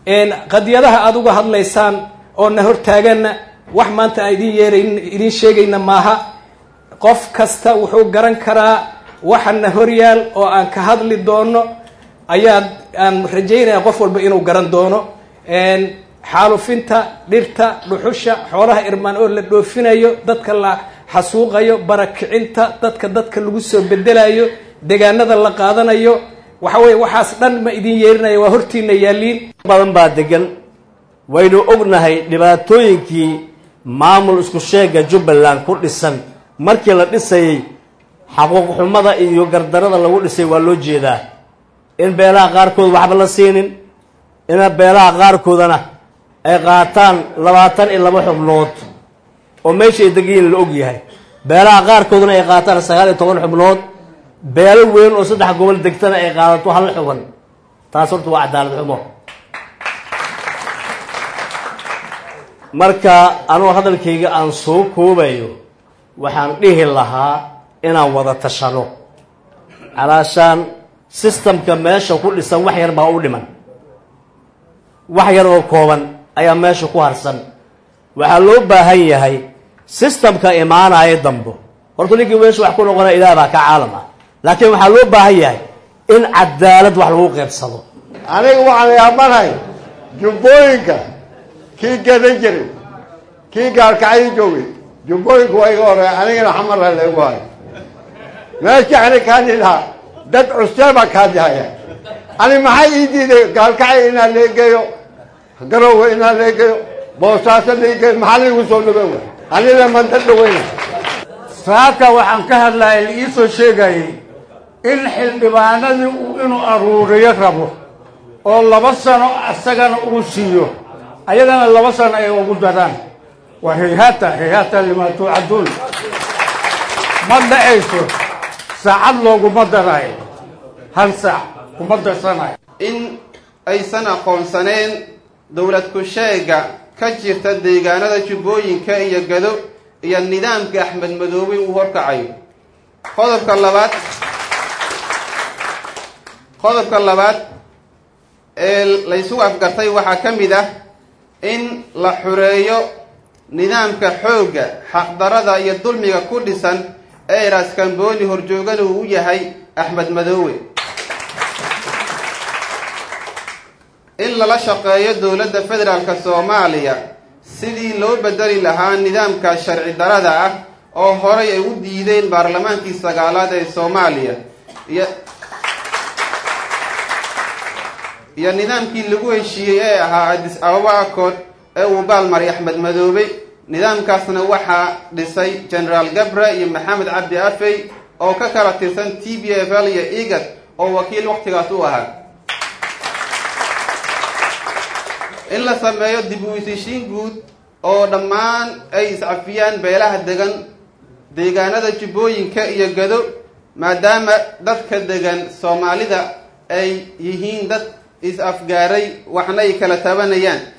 qadiyadaha aada uga hadlaysaan oo na hortaaganna wax maanta aan idin yeerayn idin sheegayna maaha qof kasta wuxuu garan karaa waxana horyaal oo aan ka hadli doono ayaa aan rajaynaya qof walba inuu garan doono xaalufinta dhirta dhuxusha xoolaha irmaan oo la dhoofinayo dadka la xasuuqayo barakicinta dadka dadka lagu soo bedelayo degaanada la qaadanayo waxa weye waxaas dhan ma idin yeerinaya waa hortiina yaaliin badan baa degan waynu ognahay dhibaatooyinkii maamul isku sheega jubbaland ku dhisan markii la dhisayey xaquuq xumada iyo gardarada lagu dhisay waa loo jeedaa in beelaha qaarkood waxba la siinin ina beelaha qaarkoodana ay qaataan labaatan iyo laba xubnood oo meesha ay degayiin la og yahay beelaha qaarkoodana ay qaataan sagaal iyo toban xubnood beelo weyn oo saddex gobol degtana ay qaadato hal xuban taas horta waa cadaalad xumo marka anuu hadalkayga aan soo koobayo waxaan dhihi lahaa inaan wada tashano calaashaan sistamka meesha ku dhisan wax yar baa u dhiman wax yar oo kooban ayaa meesha ku harsan waxaa loo baahan yahay sistamka imaanaya dambo horta ninkii meesha wax ku noqonaya ilaah baa ka caalam ah laakiin waxaa loo baahan yahay in cadaalad wax lagu qaybsado aniga waxaan yaabanahay jubbooyinka kii gadan jiray kii gaalkacyo joogay jubbooyinka waa iga horeeya anigana xamarla laygu hayo meesha ani kaadhi lahaa dad cusee baa kaadihaya ani maxay ii diiday gaalkacyo inaa leegeeyo garowe inaa leegeeyo boosaaso leegeeyo maxaa laygu soo dhaweewa anina manda dhaweyna saaka waxaan ka hadlayay la iisoo sheegayay in xildhibaanadii uu inuu aruuriyo rabo oo laba sano isagana uu siiyo ayagana laba sano ay ugu daraan waa hayhaata hayhaata limaa tuucaduun ma dhacayso saacad looguma darayo hal saac kuma darsanayo in aysan aqoonsaneen dowlad ku-sheega ka jirta deegaanada jubbooyinka iyo gado iyo nidaamka axmed madoobe uu horkacayo qodobka labaad qodobka labaad ee laysugu afgartay waxaa ka mid ah in la xureeyo nidaamka xoogga xaqdarada iyo dulmiga ku dhisan ee raaskambooni horjoogana uu u yahay axmed madoobe in lala shaqeeyo dowladda federaalk soomaaliya sidii loo bedeli lahaa nidaamka sharci darada ah oo horay ay u diideen baarlamaankii sagaalaad ee soomaaliya iyo iyo nidaamkii lagu heshiiyey ee ahaa adis ababa accord ee uu baalmaray axmed madoobe nidaamkaasna waxaa dhisay generaal gabre iyo maxamed cabdi afey oo ka kala tirsan t b f l iyo egad oo wakiil waqtigaas u ahaa in la sameeyo dib u isishiin guud oo dhammaan ay iscafiyaan beelaha degan deegaanada jubbooyinka iyo gado maadaama dadka degan soomaalida ay yihiin dad is-afgaaray waxna ay kala tabanayaan